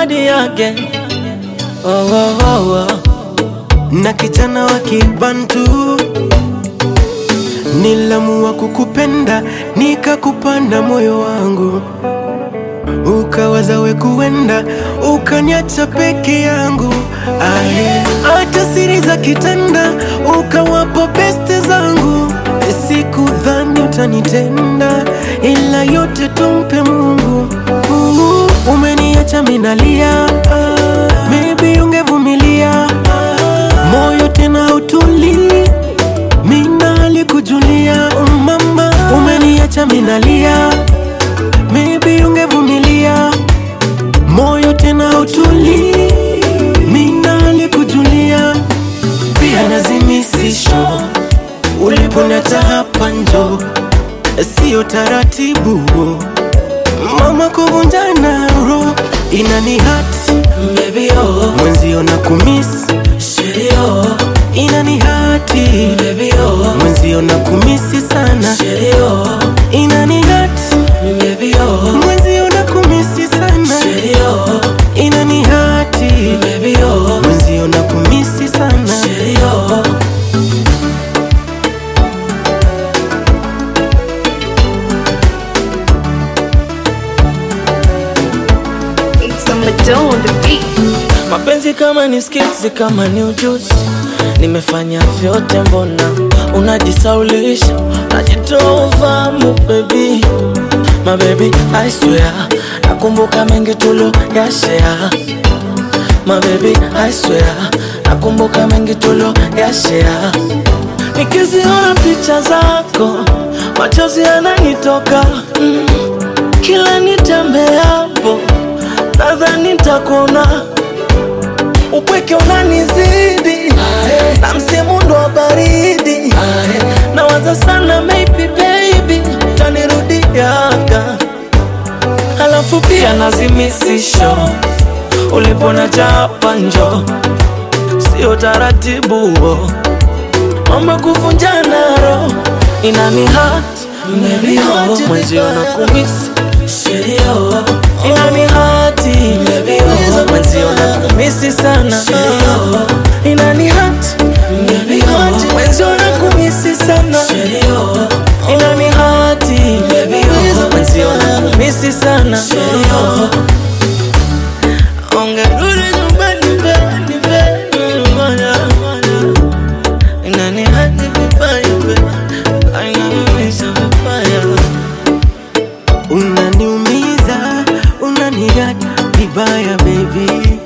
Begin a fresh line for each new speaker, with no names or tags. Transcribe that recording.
nobody again. Oh, oh, oh, oh.
na kijana wa kibantu nilamua kukupenda nikakupanda moyo wangu ukawaza we kuenda ukaniacha peke yangu aye hata siri za kitanda ukawapa beste zangu sikudhani utanitenda ila yote tumpe mungu uh, umeniacha minalia ah, maybe ungevumilia moyo tena utuli mina alikujulia mama umeniacha minalia maybe ungevumilia moyo tena utuli mina alikujulia pia nazimisisho uliponiacha hapa njo sio taratibu mama kuvunjana ro inani hati
Baby, oh,
mwenzio na kumis
shitty, oh,
inani hati
baby, oh,
mwenzio na kumisi sana
shitty, oh,
inani hati
baby, oh,
mwenzio na kumisi sana
shitty, oh,
inani hati
baby, oh,
mwenzio na kumisi sana
shitty, oh.
It's a Madonna on the beat.
Mapenzi kama ni skills, kama ni ujuzi, nimefanya vyote, mbona unajisaulisha, unajitoa ufahamu baby, my baby I swear, nakumbuka mengi tulo ya share, my baby I swear, nakumbuka mengi tulo ya share, nikiziona picha zako machozi yananitoka mm. Kila nitembeapo nadhani nitakuona, upweke unanizidi na msimu ndo wa baridi, nawaza sana maybe baby tanirudiaga, halafu pia nazimisisho ulipona chapa njo, sio taratibu huo mama kuvunjana roho inani hat mwenzio na kumisi inani hati mwenzio na kumisi sana inani hati mwenzio na kumisi sana inani hati mwenzio na kumisi sana ongerudi nyumbani mbeni mbeni moja moja inani hati vibaya mbaya ainamisa vibaya
unaniumiza unaniacha vibaya baby